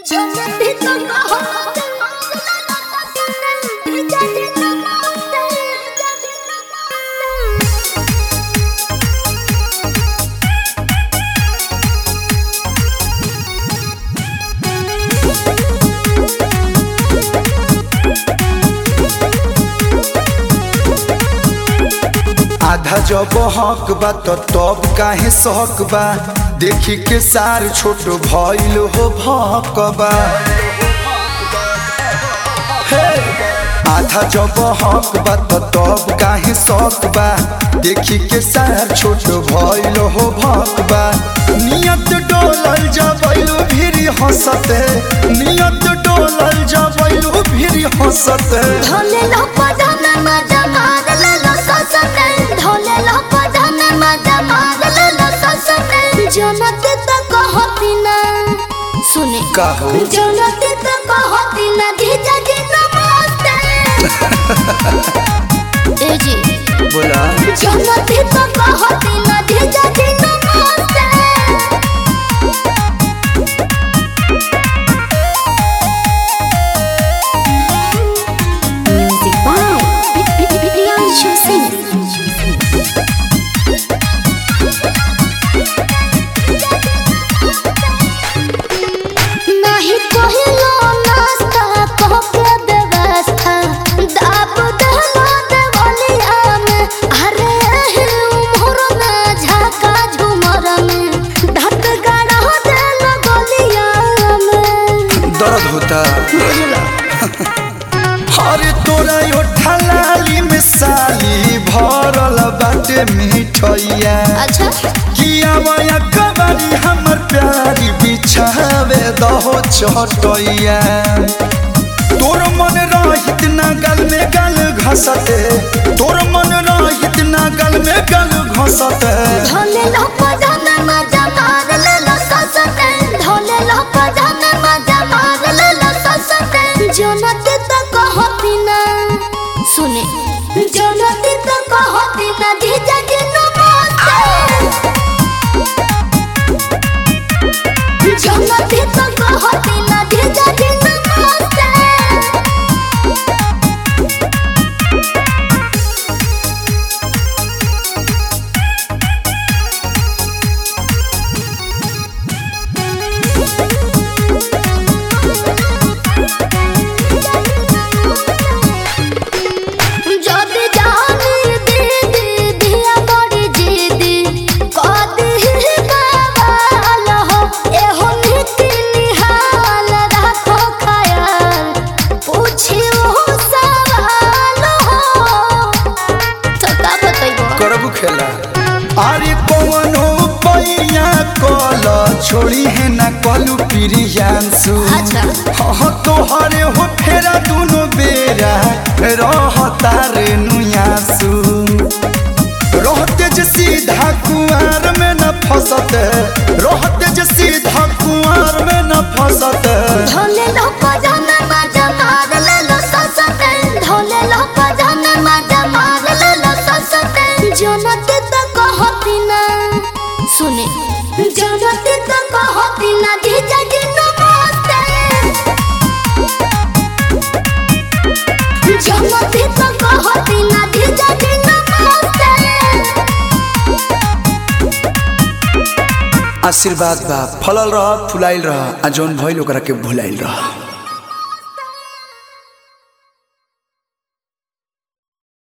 जन्नती तो कहो जन्नती तो आधा जब हक बा तो तब काहे सहक बा देखी के सार छोट भइल हो भकबा हे! आधा जब हक बा तो तब काहे सहक बा देखी के सार छोट भइल हो भकबा नियत डोलल जबैलू भिरी हंसते नियत डोलल जबैलू भिरी हंसते ढोले लो पदन मजा मार ले लो ससते ढोले लो पदन मजा मार ले लो ससते जन्नती तो कहती ना सुने कहो जन्नती तो कहती ना धीजा जी नमस्ते ए जी बोला जन्नती तो कहती ना धीजा जी नमस्ते Music by Priyanshu Singh. नहीं कहिलो नाश्ता कहके व्यवस्था दाब दहला देवलिया में अरे एही उम्र में झाका झुमर में धत गाड़ा देल गलिया में दर्द होता अरे तोरा यो ठलाली में साली भरल बाटे मिठैया अच्छा किया वया कबारी हमर प्यारी बिछावे दहो चटैया तोर मन रहित ना गल में गल घसते तोर मन रहित ना गल में गल घसते ढोले लो पदन मजा मार ले लो ससते ढोले लो पदन मजा मार ले लो ससते जनती तो कहती ना सुने जनती तो कहती ना धीजा जी नमस्ते जनती तो कहती ना धीजा जी नमस्ते যদি জানি দিদি দিয়া বড়ি জিদি কদি বাবাল হো এহো নীতি নিহাল রাখো খায়াল পুছিও সওয়াল হো তো का बतैबो करबू खेला अरे पवनो पैया कल छोड़ी है ना कलू प्रियांशु अच्छा। हाँ तोहरे हो फेरा दुनो बेरा रहता रे नुयासु रहते जे सीधा कुआर में न फसते रहते जे सीधा कुआर में न फसते ढोले लो पजामा मजा मार ले लो ससते ढोले लो पजामा मजा मार ले लो ससते जनती तो कहती ना सुने जनती तो कहती ना धीजा जी नमस्ते जनती तो कहती ना धीजा जी नमस्ते आशीर्वाद बा फलल रह फुलाइल रह आ जौन भइल ओकरा के भुलाइल रह